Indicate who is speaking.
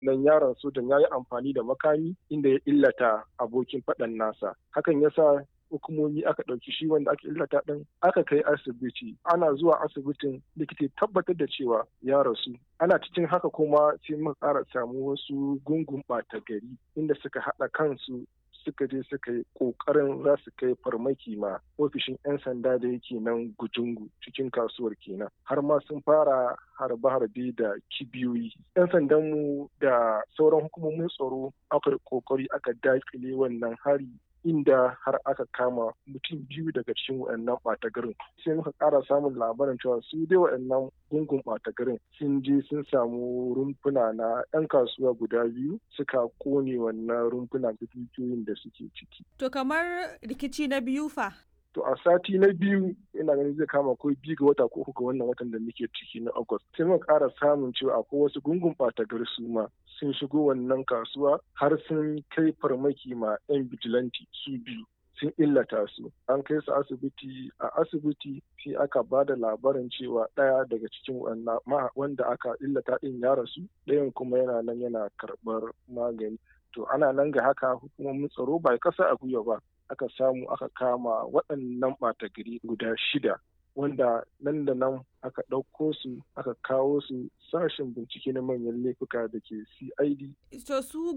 Speaker 1: nan yaron sojan ya yi amfani da makami inda ya illata abokin faɗan nasa hakan ya sa hukumomi aka ɗauki shi wanda aka illata ɗin aka kai asibiti ana zuwa asibitin likita tabbatar da cewa ya rasu ana cikin haka kuma sai muka ƙara samu wasu gungun ɓata gari inda suka haɗa kansu suka je suka yi ƙoƙarin za su kai farmaki ma ofishin 'yan sanda da yake nan gujungu cikin kasuwar kenan har ma sun fara harbe-harbe da kibiyoyi 'yan sandanmu da sauran hukumomin tsaro aka ƙoƙari aka daƙile wannan hari inda har aka kama mutum biyu daga cikin waɗannan ɓata garin sai muka ƙara samun labarin cewa su dai waɗannan gungun ɓata garin sun je sun samu rumfuna na 'yan kasuwa guda biyu suka kone wannan rumfuna da dukiyoyin da suke ciki.
Speaker 2: To kamar rikici na biyu fa?
Speaker 1: To a sati na biyu ina ganin zai kama ko biyu ga wata ko uku ga wannan watan da muke ciki na August. Sai muka ƙara samun cewa akwai wasu gungun ɓata gari su ma sun shigo wannan kasuwa har sun kai farmaki ma 'yan bijilanti su biyu. sun illata su an kai su asibiti a asibiti sai aka ba da labarin cewa ɗaya daga cikin wanda aka illata ɗin ya rasu ɗayan kuma yana nan yana karɓar magani to ana nan ga haka hukumomin tsaro ba kasa a gwiwa ba aka samu aka kama waɗannan ɓata gari guda shida wanda nan da nan aka ɗauko su aka kawo su sashen bincike na manyan laifuka da ke cid
Speaker 2: to su